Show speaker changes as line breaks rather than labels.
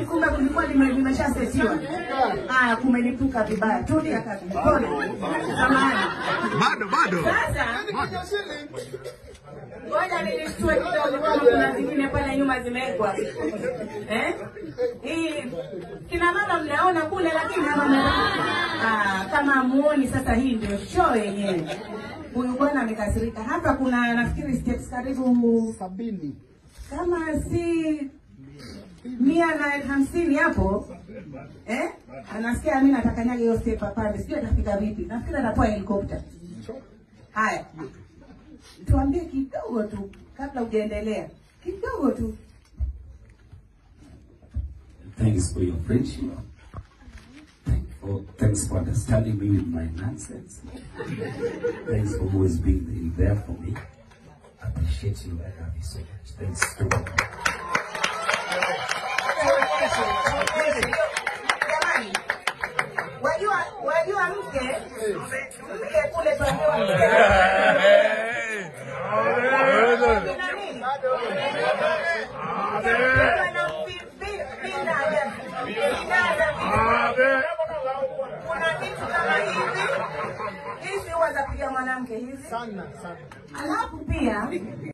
Eti kumbe kulikuwa lime- limeshasetiwa. Haya, kumelipuka vibaya. Tulia kaka, pole. Samahani.
Bado bado.
Sasa ngoja nilistue kidogo, kama kuna zingine pale nyuma zimewekwa eh? Hii kina mama mnaona kule, lakini hapa ah, kama muoni. Sasa hii ndio show yenyewe. Huyu bwana amekasirika hapa. Kuna nafikiri steps karibu
sabini
kama si mia na hamsini hapo eh? Anasikia mimi natakanyaga hiyo step apande, sijui atafika vipi. Nafikiri atapoa helikopta. Haya, tuambie kidogo tu kabla hujaendelea, kidogo tu.
Thanks for your friendship. Thank for, thanks for understanding me with my nonsense. Thanks for always being there for me. I appreciate you. I love you so much. Thanks to
Jamani, wajua wajua mke mke kule tuambiwa mke Kuna nini? Kuna vi- vi- vinada. Vinada vi- kuna vitu kama hivi hizi huwa za kupiga mwanamke hizi
sana sana
alafu pia